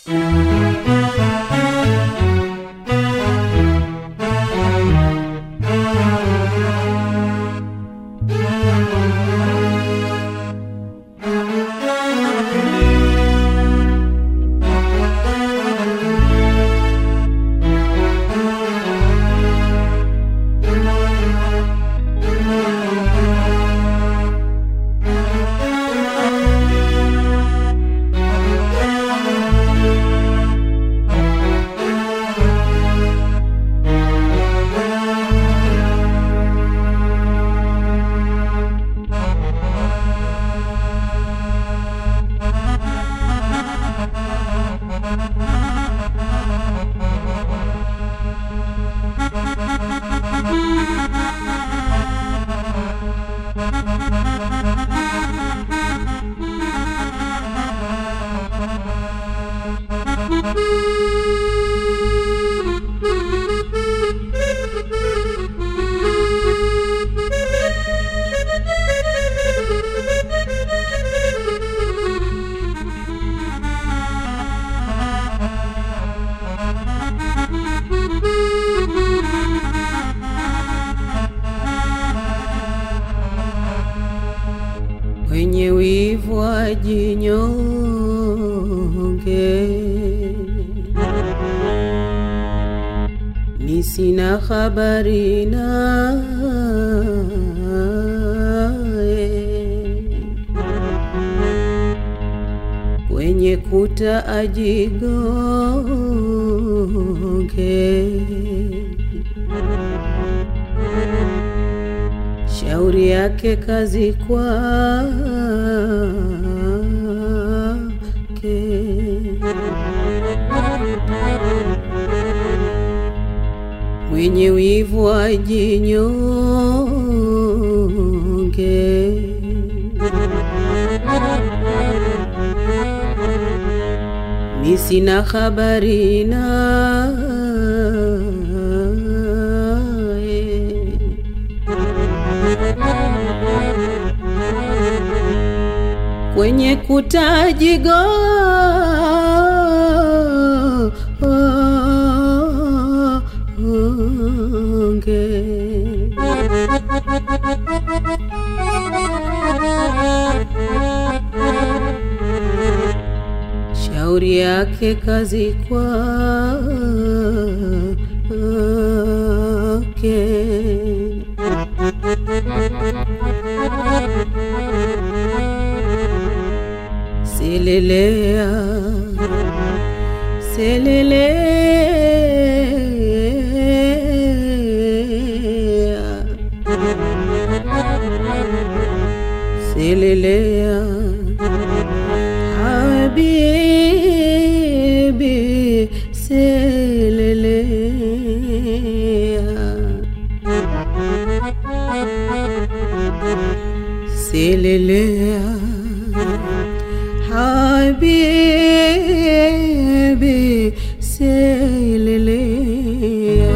wenye wivu wajinyonge, mi sina habari naye, kwenye kuta ajigonge shauri yake kazi kwake. Mwenye wivu ajinyonge, mi sina habari naye. kwenye kutajigo onge shauri yake kazi kwake selelea selelea selelea habibi selelea selelea habibi selelea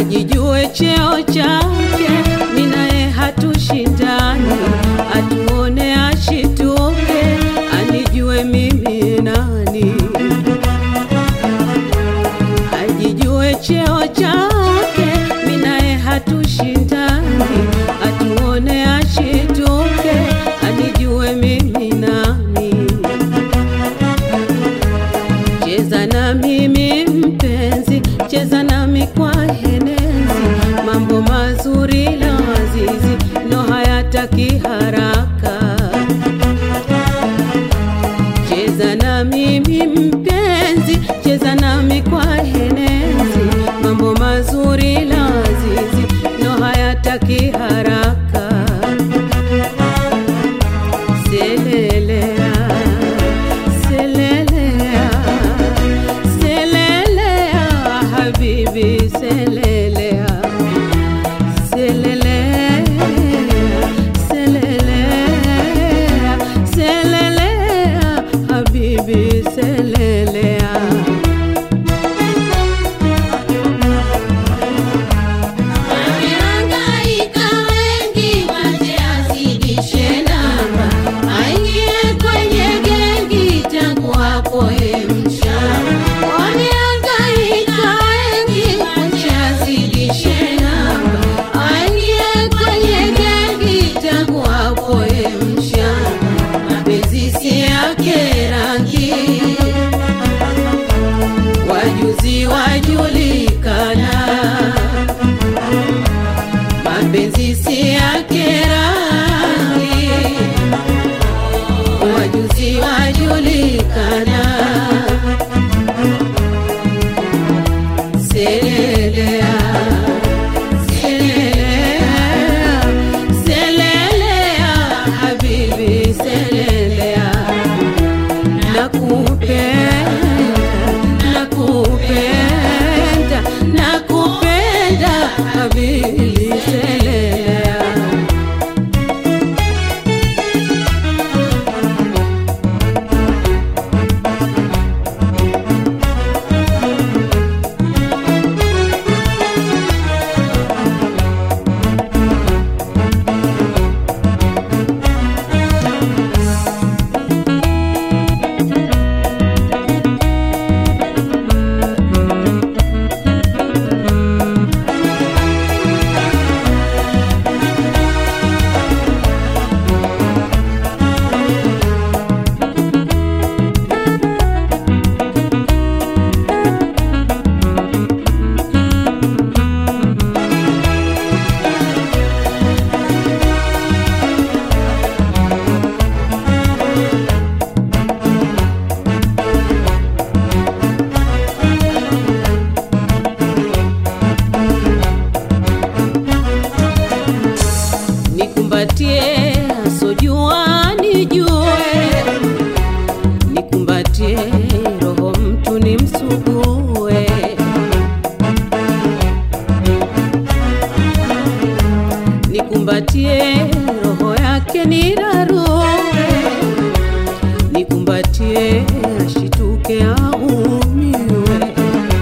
ajijue cheo chake, mimi naye hatushindani, atuone ashituke, anijue mimi nani ajijue cheo chake, mimi naye hatushindani, atuone ashituke, anijue mimi nani. Cheza na mimi mpenzi, cheza nami kwa henezi, mambo mazuri lazizi, no hayataki haraka cheza na mimi mpenzi, cheza nami kwa henezi, mambo mazuri lazizi, no hayataki haraka. Selelea, selelea, selelea, habibi, selelea, selelea, selelea, selelea, habibi, selelea. Wamehangaika wengi waje azidishe namba, aingie kwenye gengi tangu hapo ye mchana. Wamehangaika wengi waje azidishe namba, aingie kwenye gengi tangu hapo ye mchana. Mapenzi si yake rangi, wajuzi wajulikana mapenzi si yake rangi, wajuzi wajulikana. Selelea, selelea, selelea, habibi, selelea, nakupenda, nakupenda, nakupenda, habibi, selelea. nikumbatie asojua nijue, nikumbatie roho mtu nimsugue, nikumbatie roho yake nirarue, nikumbatie ashituke aumiwe.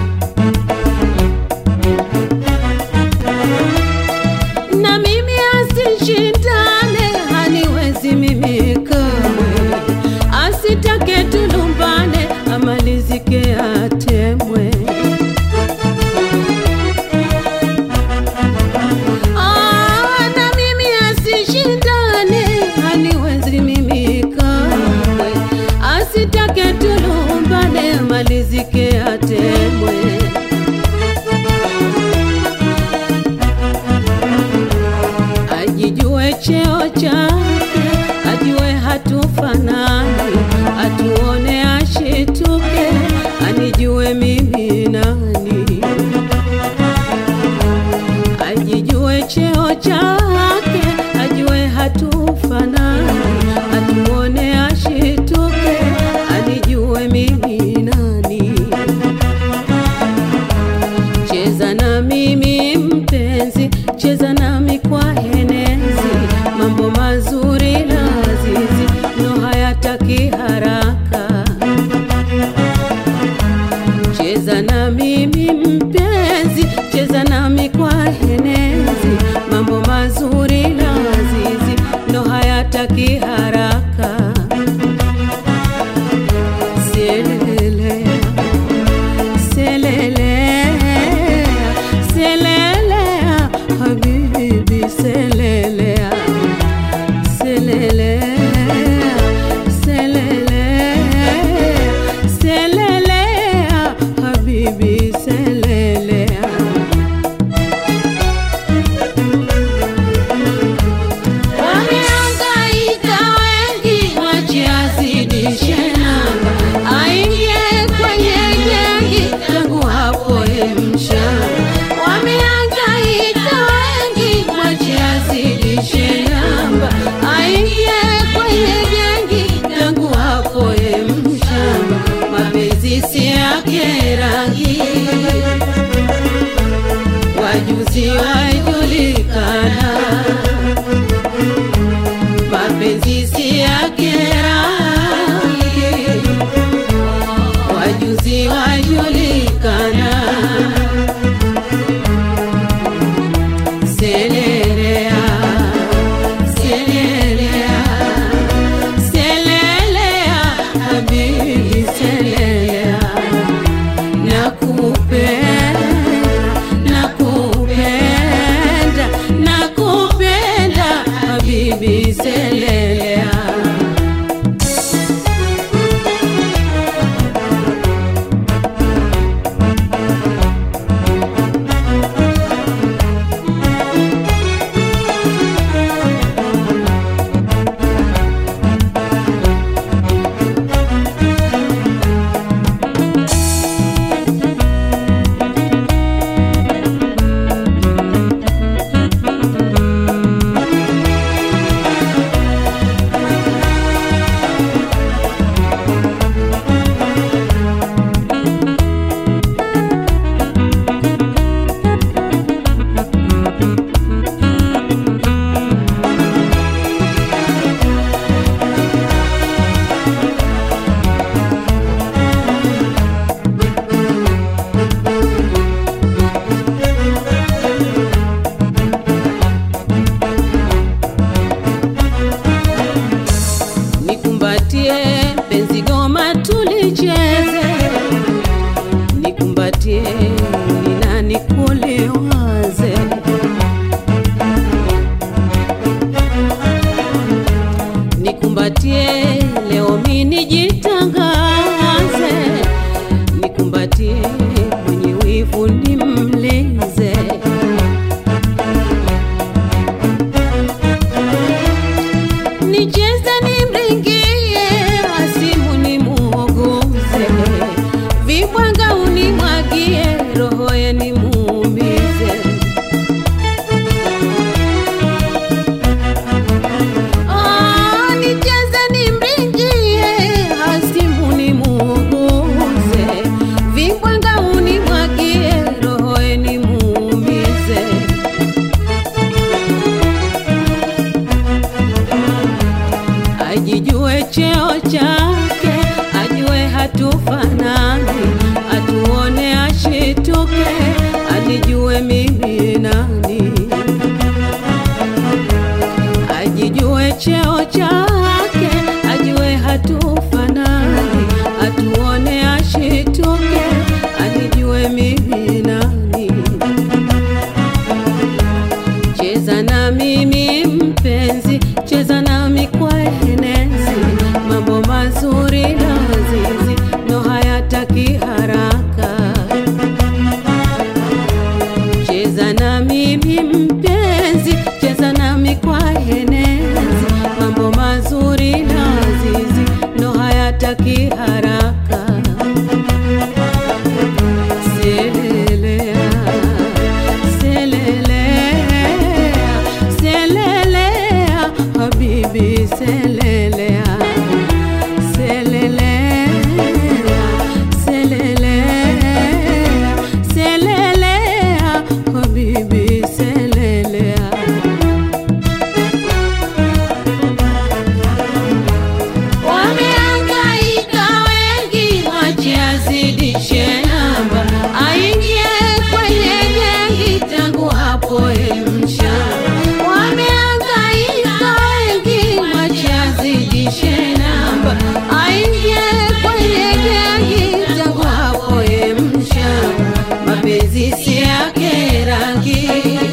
na mimi asishindane, haniwezi mimi kamwe, asitake tulumbane, amalizike atemwe. Ah, na mimi asishindane, haniwezi mimi kamwe, asitake tulumbane, amalizike atemwe. ajijue cheo chake, ajue hatufanani, atuone ashituke, anijue mimi nani. Ajijue cheo chake, ajue hatufanani, atuone ashituke, anijue mimi nani. Cheza na mimi mpenzi, cheza nami kwa henezi, mambo mazuri lazizi, no hayataki haraka. Cheza na mimi mpenzi, cheza nami kwa hayataki haraka. Selelea, selelea, selelea, habibi selelea, selelea, selelea, selelea, habibi selelea. Wamehangaika wengi, mwache azidishe namba, aingie kwenye gengi, tangu hapo ye mshamba. Wamehangaika wengi, mwache azidishe namba, aingie kwenye gengi, tangu hapo ye mshamba. Mapenzi si yake rangi, wajuzi wajulikana mapenzi si yake rangi, wajuzi wajulikana. Selelea, selelea, selelea, habibi selelea, nakupenda, nakupenda, nakupenda, habibi selelea. Nikumbatie penzi goma tulicheze, nikumbatie nina nikuliwaze, nikumbatie leo mimi nijitangaze, nikumbatie mwenye wivu nimlize. Nicheze nimringie, asimu nimuogoze, vibwanga unimwagie, roho ye nimuumize. Ah, nicheze nimringie, asimu nimuogoze, vibwanga unimwagie, roho ye nimuumize. ajijue cheo chake, ajue hatufanani, atuone ashituke, anijue mimi nani. Ajijue cheo chake, ajue hatufanani, atuone ashituke, anijue mimi nani. Cheza na mimi mpenzi, cheza nami kwa enezi, mambo mazuri lazizi, no hayataki haraka. Cheza na mimi mpenzi, cheza nami kwa enezi, mambo mazuri lazizi, no hayataki haraka. Selele mapenzi si yake rangi,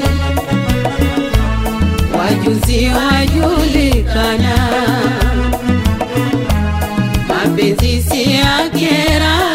wajuzi wajulikana, mapenzi si yake rangi